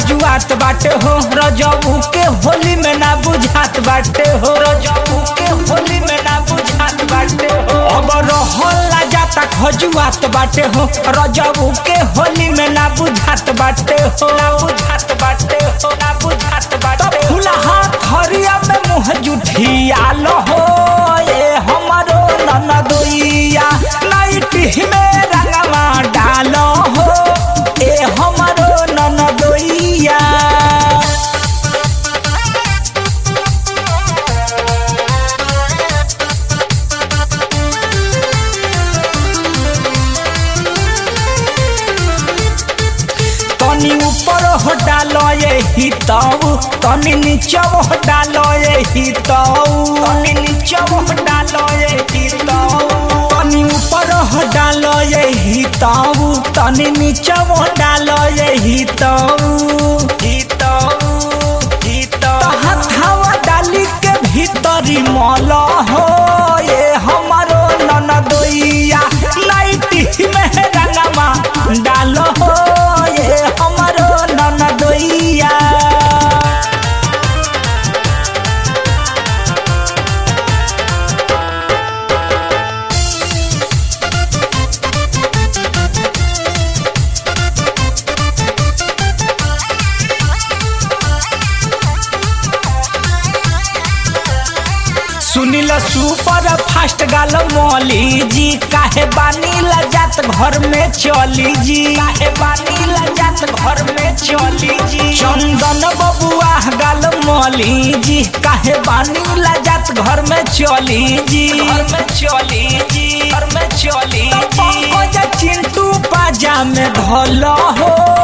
खजुआत बाटे हो रजबू के होली में ना बुझात बाटे हो रजबू के होली में ना बुझात बाटे हो अब रहला जाता खजुआत बाटे हो रजबू के होली में ना बुझात बाटे हो ना बुझात बाटे हो ना बुझात बाटे तो फुलहा खरिया में मुंह जुठियाल हो ए हमरो ननदोइया नाइटी में रंगवा डाल हो ए हमरो ननदोइया तनी ऊपर हो डालो ये ही ताऊ तनी नीचे हो डालो ये ही ताऊ तनी नीचे हो डालो ये ही ताऊ तनी ऊपर हो डालो ये ही ताऊ तनी नीचे हो डालो ये ही ताऊ ही ताऊ ही ताऊ हथावा डाली के भीतरी मल हो ये हमारो ननदोइया नाइटी में रंगमा डालो हो ये हमारो ननदोइया सुनिल सुपर फास्ट गाल मौली जी काहे बानी लजात घर में चली जी काहे बानी लजात घर में चली जी चंदन बबुआ गाल मौली जी काहे बानी लजात घर में चली जी घर में चली जी घर में चली जी पंकज चिंटू पाजा में धल हो